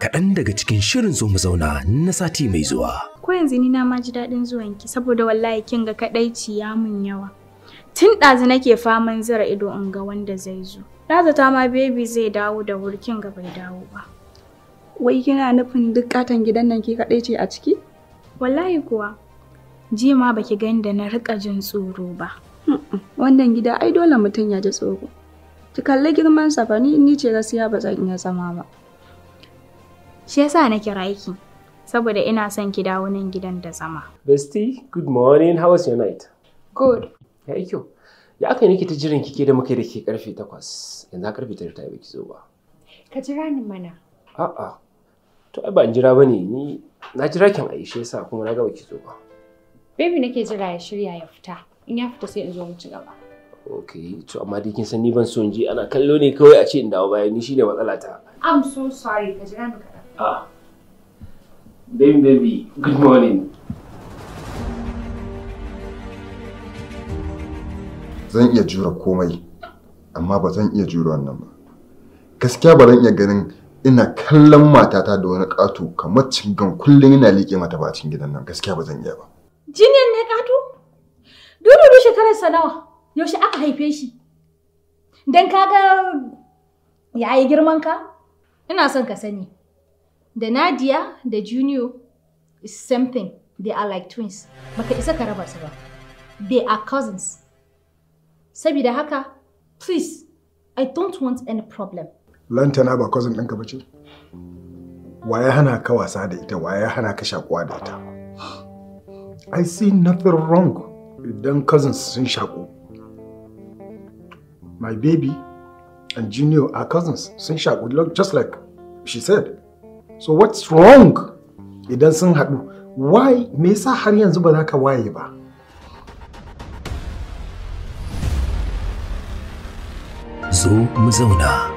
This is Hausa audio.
kaɗan daga cikin shirin zo mu zauna na sati mai zuwa. Ko yanzu ni na ma ji daɗin zuwanki saboda wallahi kin ga kaɗaici ya mun yawa. Tun ɗazu nake faman zira ido in ga wanda zai zo. Na zata ma baby zai dawo da wuri kin ga bai dawo ba. Wai kina nufin duk katon gidan nan ke kaɗai ce a ciki? Wallahi kuwa. Jiya ma baki gani da na riƙa jin tsoro ba. Wannan gida ai dole mutum ya ji tsoro. Ki kalli girman sa fa ni ni ce gaskiya ba zan iya zama ba. Shi yasa na kira ki. Saboda ina son ki dawo nan gidan da zama. Bestie, good morning. How was your night? Good. Ya yi kyau. Ya aka yi nake ta jiran kike da muka da ke karfe takwas. Yanzu karfe tare ta baki zo ba. Ka jira ni mana. A'a. To ai ba in jira bane ni na jira kin Aisha yasa kuma na ga baki zo ba. Baby nake jira ya shirya ya fita. In ya fita sai in zo mu ci gaba. Okay, to amma dai kin san ni ban so in je ana kallo ne kawai a ce in dawo baya ni shine matsala ta. I'm so sorry. Ka jira ni kaɗan. Ah. Baby baby, good morning. Zan iya jura komai, amma ba zan iya jura wannan ba. Gaskiya ba zan iya ganin ina kallon matata da wani ƙato kamar cingan kullum ina liƙe mata ba a cikin gidan nan gaskiya ba zan iya ba. Jiniyan ne ƙato? Dudu shekararsa nawa? Yaushe aka haife shi? Dan kaga yayi girman ka? Ina son ka sani. Da Nadia da Junior is same thing. They are like twins. Baka isa ka raba su ba. They are cousins. Sabida haka, please, I don't want any problem. Lantana ba cousin ɗinka ba ce? Wa ya hana ka wasa da ita, wa ya hana ka shakuwa da ita? I see nothing wrong idan cousins sun shaku. My baby and Junior are cousins sun shaku look just like she said. So what's wrong idan sun haɗu? Why me yasa har yanzu ba za ka waye ba? Zo mu zauna.